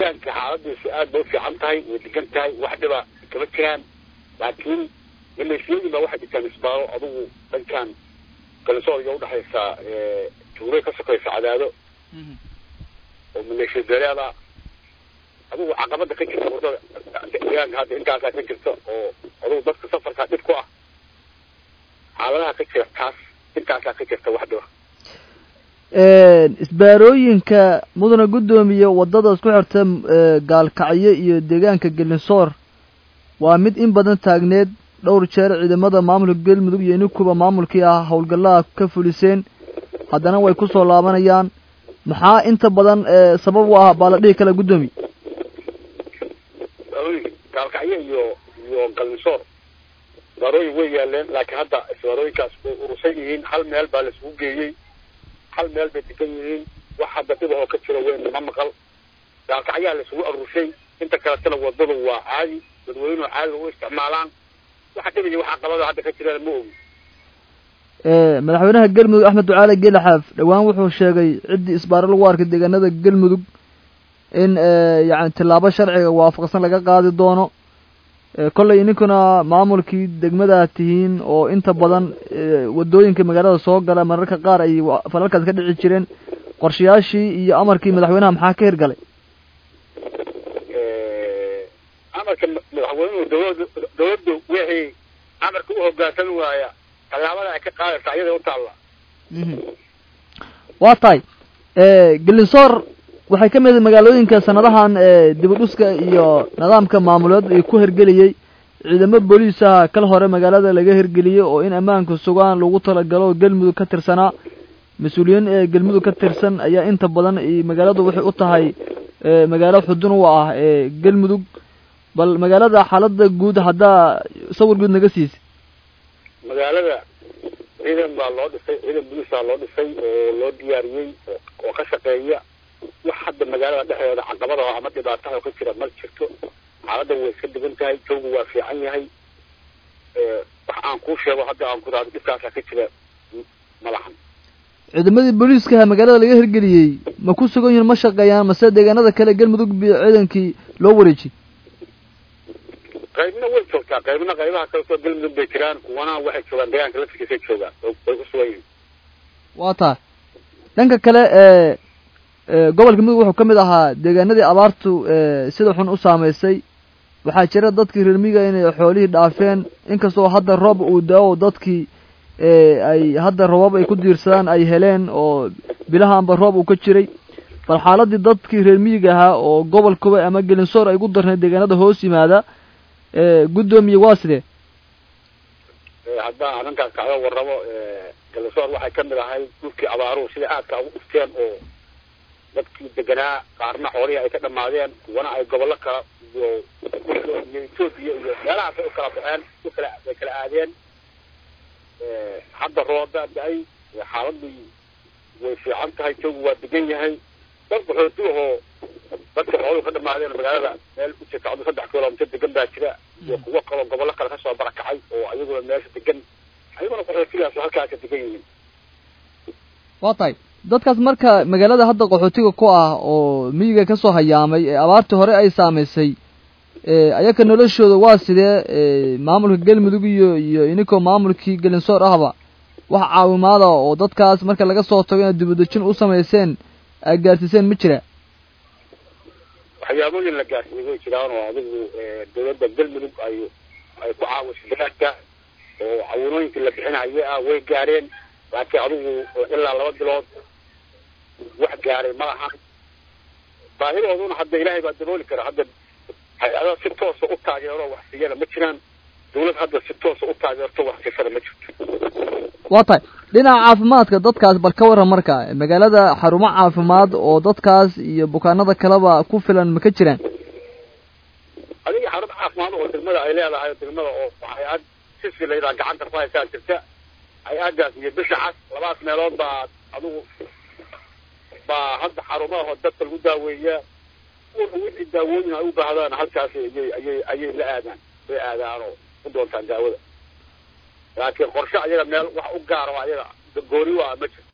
deegaanka xaaladiisu aad bay ufiican tahay way degan tahay wax dhiba kama jiraan laakiin maleeshiyadii baa waxay dhigtaan isbaaro adugu dhankan galisoodiga udhexaysa tuuray ka sokaysa cadaado oo maleeshiya beeleeda adugu caqabada ka jirta wadada deegaanka hadda intaasaa ka jirta oo adugu dadka safarkaa dhib ku ah xaaladaha ka jira taas intaasaa ka jirta wax dhiba isbaarooyinka mudana guddoomiye waddada isku xirta gaalkacyo iyo deegaanka gelinsoor waa mid in badan taagneed dhowr jeer ciidamada maamulka galmudug iyo inikuba maamulkii ah howlgallaha ka fuliseen haddana way kusoo laabanayaan maxaa inta badan sabab u ah baa la dhihi kala guddoomiye gaalkacyo iyo iyo galinsoor isbaarooyin way yaaleen laakiin hadda isbaarooyinkaas way urusan yihiin hal meel baa laisugu geeyey hal meel bay degan yihiin wax hadda dhiba oo ka jiro weyn ma maqal gaalkacyaa laisugu arushay inta kaletana wadadu waa caadi dadweynuhu caadi u isticmaalaan waxa dhibaya waxa qabada hadda ka jiraan ma ogi madaxweynaha galmudug axmed ducaale geele xaaf dhowaan wuxuu sheegay ciddii isbaaro lagu arkay deegaanada galmudug in yani tillaabo sharciga waafaqsan laga qaadi doono kollay ininkuna maamulkii degmadaad tihiin oo inta badan waddooyinka magaalada soo gala mararka qaar ay falalkaas ka dhici jireen qorshayaashii iyo amarkii madaxweynaha maxaa ka hirgalay amarka madaxweynuhu dawlada dawladdu wixii amarka u hoggaansami waaya tallaabada ay ka qaadaysa ayaday u taalla waa tahay gelinsoor waxay ka mid magaalooyinka sanadahan dib u dhuska iyo nidaamka maamuleed ay ku hergeliyey ciidamo booliisaha kal hore magaalada laga hergeliyey oo in ammaanka sugaan lagu talagalo galmudug ka tirsanaa mas-uuliyiin ee galmudug ka tirsan ayaa inta badan magaaladu waxay u tahay magaalo xudun u ah galmudug bal magaalada xaalada guud haddaa sawir guud naga siisa magaalada ciidan baa loo dhisay ciidan booliisaa loo dhisay oo loo diyaariyey oo ka shaqeeya wax hadda magaalada dhexdeeda caqabada ama dhibaataha ka jira ma jirto xaaladda way iska degan tahay jawgu waa fiican yahay wax aan kuu sheego hadda aan ku raado dhibkaasaa ka jira malahan ciidamadii booliiskaha magaalada laga hirgeliyey ma ku sugan yihin ma shaqeeyaan mase deegaanada kale galmudug bi ciidankii loo wareejiyey qaybna way joogtaa qaybna qaybaha kale soo galmudug bay jiraan kuwana waxay joogaan deegaanka laftigiisay joogaan way ku sugan yihiin waa tahay dhanka kale gobolka mudug wuxuu ka mid ahaa deegaanadii abaartu sida xun u saamaysay waxaa jira dadkii reer miyiga inay xoolihii dhaafeen inkastoo hadda roob uu da-o dadkii ay hadda roobab ay ku diirsadaan ay heleen oo bilahaanba roob uu ka jiray bal xaaladii dadkii reer miyiga ahaa oo gobolkuba ama gelinsoor ay gu darnayd deegaanada hoos yimaada guddoomiye waa sidee haddaan arrinkaas kacdo warrabo gelinsoor waxay ka mid ahay dhulkii abaaruhu sida aadka ugu dhufteen oo dadkii deganaa qaarna xoolihii ay ka dhamaadeen kuwana ay gobollo kala iyo iyo etoobiya iyo meelahaas ay u kala baxeen u kala ay kala aadeen hadda roobaa da-ay xaaladii way fiican tahay joogu waa degan yahay dad qaxooti ahoo dadka xooluhu ka dhamaadeen magaalada meel u jirta cadu saddex kilomitr degan baa jira iyo kuwo kaloo gobollo kale kasoo barakacay oo ayaguna meesha degan ayaguna qaxootigaas halkaasa degan yihiin waa tahay dadkaas marka magaalada hadda qaxootiga ku ah oo miyiga kasoo hayaamay ee abaartii hore ay saamaysay ayaka noloshooda waa sidee maamulka galmudug iyo iyo ininkoo maamulkii gelinsoor ahba wax caawimaada oo dadkaas marka laga soo tago inaad dibadejin u samayseen aad gaarsiiseen ma jira waxyaabooyin la gaarsiiyey way jiraan oo adigu dawladda galmudug ay ay ku caawisay dalaadka oo caawinooyinkii la bixinaye ah way gaareen laakiin adigu ilaa laba bilood wax gaaray ma lahan baahidooduna hadda ilaahay baa dabooli kara hadda hay-ada si toosa u taageero wax siiyana ma jiraan dawlad hadda si toosa u taageerto wax siisana ma jirto waa tahay dhinaca caafimaadka dadkaas bal ka warran marka magaalada xarumo caafimaad oo dadkaas iyo bukaanada kaleba ku filan ma ka jiraan adiga xarun caafimaad oo degmada ay leedahay degmada oo hay-ad sisi layidhaha gacanta ku haysaa jirta hay-adaas iyo bisha cas labadaas meelood baa adigu baa hadda xarumaha dadka lagu daaweeyaa una wixii daawooyin ay u baahdaan halkaasi ayay ayay ayay la aadaan way aadaan oo u doontaan daawada laakiin qorshe ayaga meel wax u gaaro ayaga goori waa ma jirto